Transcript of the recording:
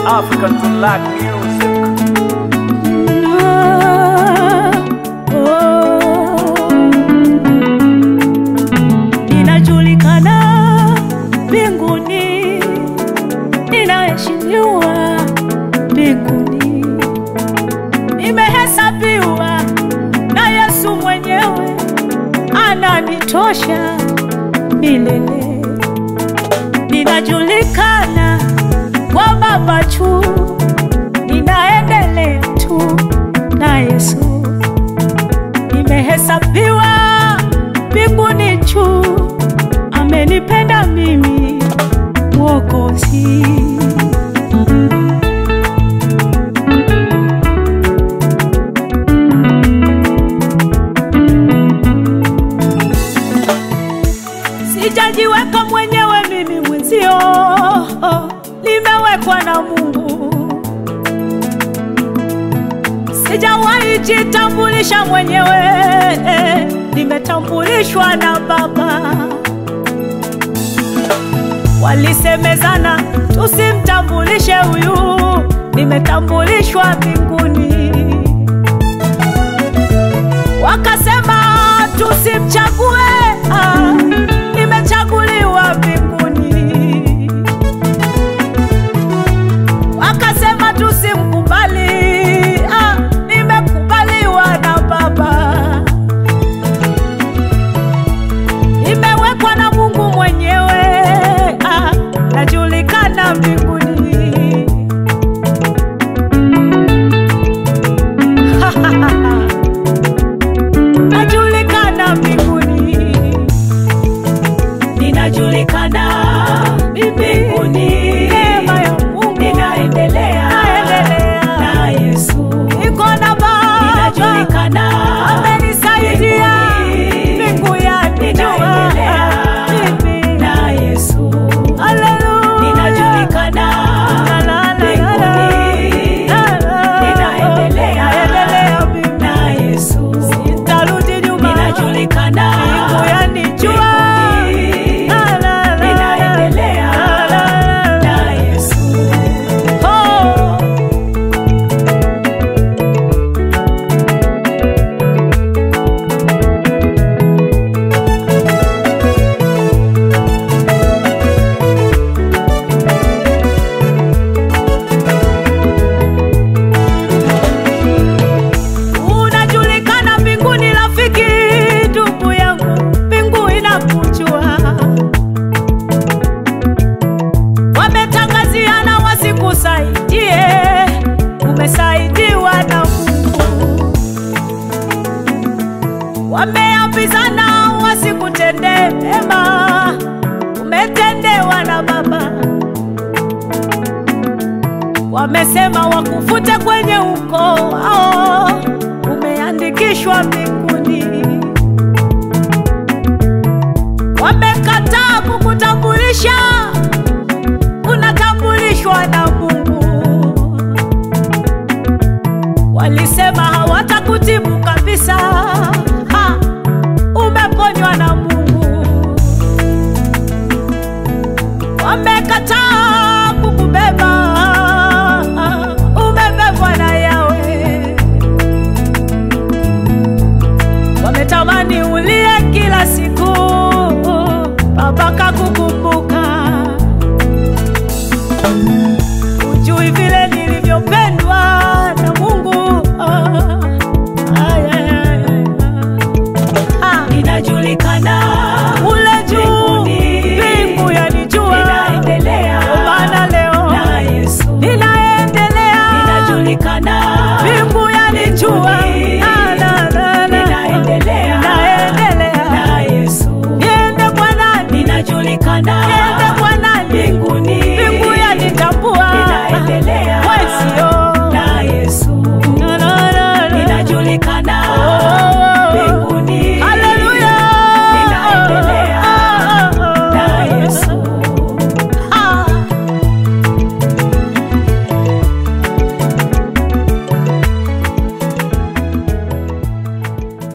African to Black Music. Ninajulikana mbinguni, ninaheshimiwa mbinguni, nimehesabiwa na Yesu mwenyewe, ananitosha milele. Ninajulikana kwa Baba tu, ninaendelea tu na Yesu, nimehesabiwa mbinguni juu, amenipenda mimi Mwokozi. Sijajiweka mwenyewe mimi mwenzio, nimewekwa na Mungu. Sijawahi jitambulisha mwenyewe, nimetambulishwa na Baba. Walisemezana tusimtambulishe huyu, nimetambulishwa mbinguni. Wakasema tusimchague, ah, nimechaguliwa mbinguni. Wakasema tusimkubali, ah, nimekubaliwa na Baba. Nimewekwa na Mungu mwenyewe, ah, najulikana mbinguni. najulikana mbinguni, ninajulikana mbinguni. Neema ya Mungu ninaendelea, naendelea na Yesu, niko na Baba, ninajulikana, amenisaidia mbingu yanijua mimi na Yesu, haleluya, ninajulikana mbinguni, ninaendelea na Yesu, sitarudi nyuma, ninajulikana mbingu yanijua ninaendelea na Yesu. Oh. Unajulikana mbinguni, rafiki, ndugu yangu, mbingu inakujua. Wametangaziana wasikusaidie, umesaidiwa na Mungu. Wameambizana wasikutendee mema, umetendewa na Baba. Wamesema wakufute kwenye ukoo wao, umeandikishwa mbinguni. Wamekataa kukutambulisha, unatambulishwa na Mungu. Walisema hawatakutibu kabisa, ha, umeponywa na Mungu. Wamekataa kukubeba, umebebwa na Yawe. Wametamani ulie kila siku, Baba kakukumbuka. Ujui vile nilivyopendwa na Mungu. Ah, ay, ay, ay, ay. Ah, Ninajulikana ule juu, mbingu yanijua, Kwa maana leo ninaendelea, mbingu yanijua, Na, na, na, na. naendelea, niende kwa nani?